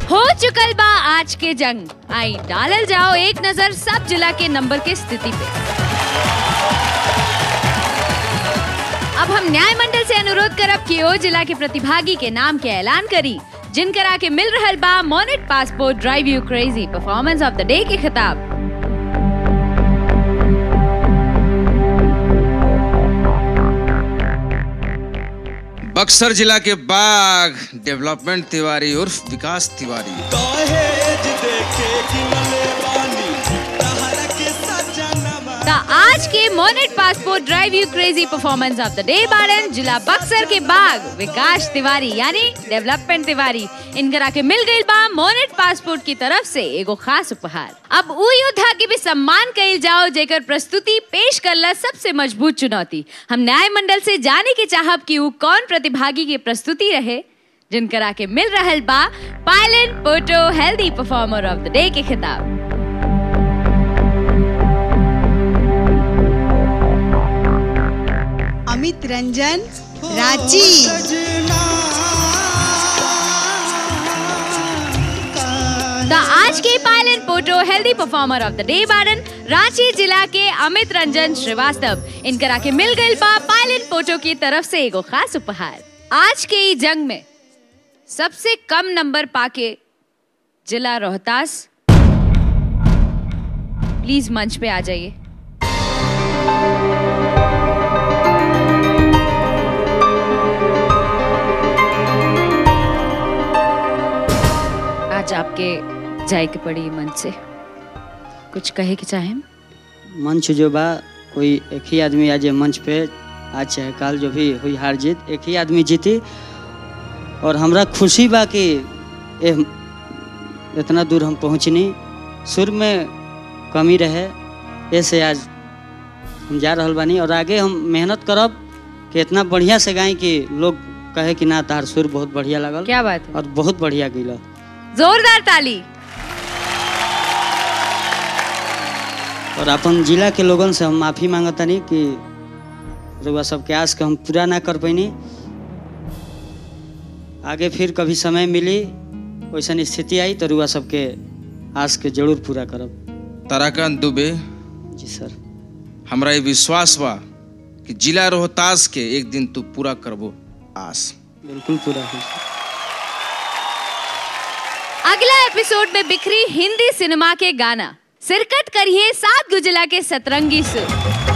हो चुकल बा आज के जंग आई डालल जाओ एक नजर सब जिला के नंबर के स्थिति पे अब हम न्याय मंडल से अनुरोध करब कि ओ जिला के प्रतिभागी के नाम के ऐलान करी जिनकरा के मिल रहल बा मोनेट passport drive you crazy performance of the day के खिताब बक्सर जिला के बाग डेवलपमेंट तिवारी उर्फ विकास तिवारी दहेज देके किनले बानी तहरा के सजनवा द आज के मोनेट passport drive you crazy performance of the day बारन जिला बक्सर के बाग विकास तिवारी यानी डेवलपमेंट तिवारी इनकरा के मिल गई बा मोनेट पासपोर्ट की तरफ से एगो खास उपहार अब उ योद्धा के भी सम्मान कइल जाओ जेकर प्रस्तुति पेश करला सबसे मजबूत चुनौती हम न्याय मंडल से जाने के चाहब कि उ कौन प्रतिभागी की प्रस्तुति रहे जिनकरा के मिल रहल बा पायलन पोटो healthy performer of the day के खिताब अमित रंजन रांची सजना द आज के पायलन पोटो healthy performer of the day बारन रांची जिला के अमित रंजन श्रीवास्तव इनकरा के मिल गई बा पायलन पोटो की तरफ से एगो खास उपहार आज के ई जंग में सबसे कम नंबर पाके जिला रोहतास प्लीज मंच पे आ जाइए आज आपके जाए के पड़ी मंच से कुछ कहे के चाहें मंच जो बा कोई एक ही आदमी आज ये मंच पे आज चाहे काल जो भी हुई हार जीत एक ही आदमी जीती और हमरा खुशी बा कि ए इतना दूर हम पहुँचनी सुर में कमी रहे ऐसे आज हम जा रहल बानी और आगे हम मेहनत करब कि इतना बढ़िया से गाई कि लोग कहे कि ना तार सुर बहुत बढ़िया लगल क्या बात है और बहुत बढ़िया गिला जोरदार ताली और अपन जिला के लोगन से हम माफ़ी मांगतानी कि रुआ सबके आस के हम पूरा ना कर पैनी आगे फिर कभी समय मिली वैसन स्थिति आई तो रुआ सबके आस के जरूर पूरा करब ताराकांत दुबे जी सर हमरा ये विश्वास बा कि जिला रोहतास के एक दिन तू पूरा करबो आस बिल्कुल पूरा होई सर। अगला एपिसोड में बिखरी हिंदी सिनेमा के गाना सिरकत करिए सात गुजिला के सतरंगी सुर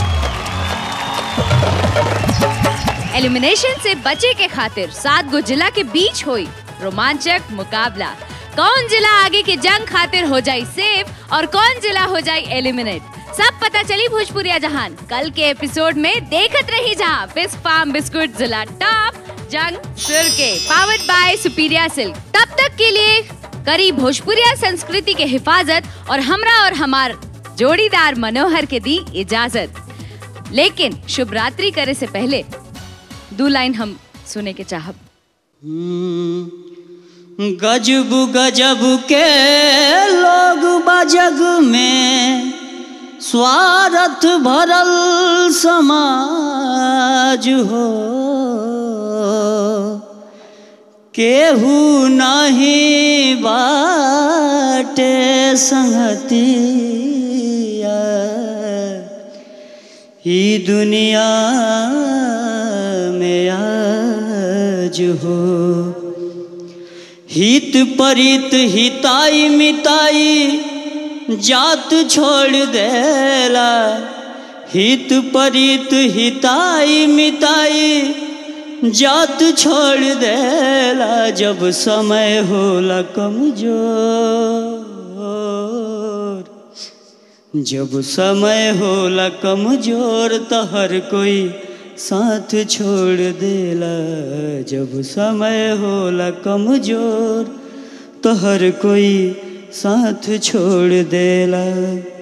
एलिमिनेशन से बचे के खातिर सात गो जिला के बीच हुई रोमांचक मुकाबला कौन जिला आगे के जंग खातिर हो जाए सेफ और कौन जिला हो जाए एलिमिनेट सब पता चली भोजपुरिया जहान कल के एपिसोड में देखत रही जहां बिस्क फार्म बिस्कुट जिला टॉप जंग सुर के पावर्ड बाय सुपीरिया सिल्क तब तक के लिए करी भोजपुरिया संस्कृति के हिफाजत और हमरा और हमार जोड़ीदार मनोहर के दी इजाजत लेकिन शुभ रात्रि करे से पहले दो लाइन हम सुने के चाहब हम्म, गजब गजब के लोग बजग में स्वार्थ भरल समाज हो केहू नहीं बाटे संगतिया ही दुनिया में आज हो हित परित हिताई मिताई जात छोड़ देला हित परित हिताई मिताई जात छोड़ देला जब समय होला कमजोर जब समय होला कमजोर तो हर कोई साथ छोड़ देला जब समय होला कमजोर तो हर कोई साथ छोड़ देला